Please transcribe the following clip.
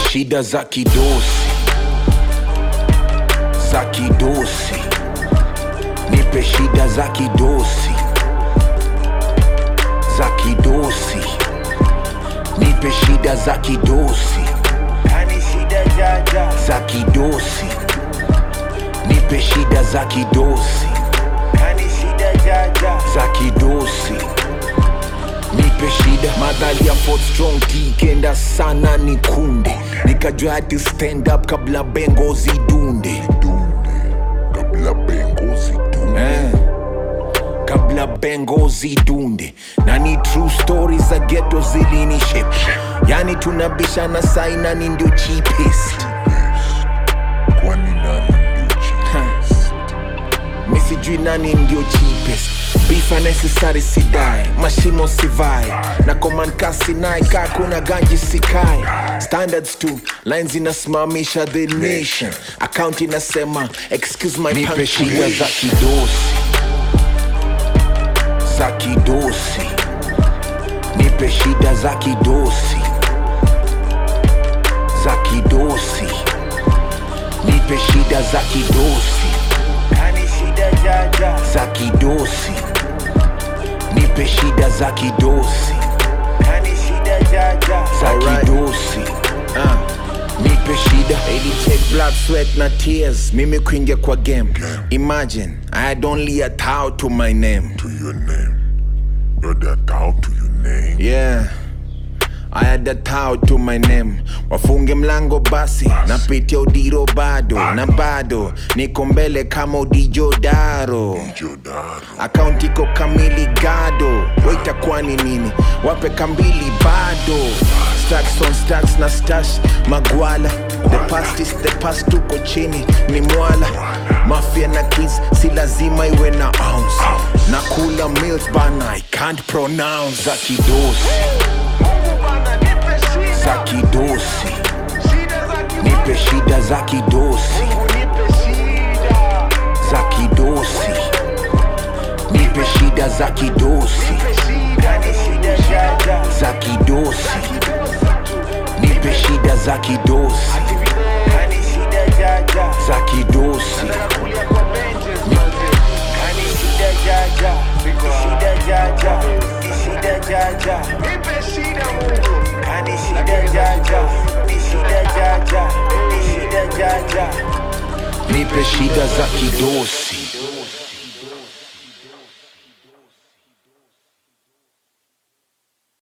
shida za kidosi za kidosi nipe shida za kidosi za kidosi nipe shida za kidosi Kani shida jaja za kidosi nipe shida za kidosi Kani shida jaja za kidosi nipe shida madhali ya Fort strong kikenda sana ni kunde nikajua hati stand up kabla bengo zidunde kabla bengo zidunde eh. kabla bengo zidunde na ni true stories za geto zilinishe yani tunabishana saina ni ndio cheapest kwani nani ndio cheapest? mi sijui nani ndio cheapest beef unnecessary sidae mashimo sivae na komankasi naye kaa kuna ganji sikae standards tu lines inasimamisha the nation account inasema excuse my nipe shida za kidosi za kidosi nipe shida za kidosi za kidosi nipe shida za kidosi Kani shida jaja za kidosi nipe shida za kidosi Kani shida jaja za Alright. kidosi ah. nipe shida Ili take blood sweat na tears mimi kuingia kwa game imagine i had only a towel to my name to your name brother down to your name yeah I had a towel to my name wafunge mlango basi napitia udiro bado na bado niko mbele kama udijodaro jodaro akaunti iko kamili gado waitakuwa ni nini wape kambili bado stacks on stacks na stash magwala the past is the past tuko chini ni mwala mafia na kids si lazima iwe na ounce na kula milk bana i can't pronounce za kidosi Mungu bana nipe shida za kidosi Shida za kimungu nipe shida za kidosi nipe shida za kidosi nipe shida za kidosi Kani shida jaja za kidosi nipe shida za kidosi Kani shida jaja za kidosi Kulia kwa benches manze Kani shida jaja Shida jaja Shida jaja Nipe shida Mungu Kani shida jaja Shida jaja Shida jaja nipe shida za kidosi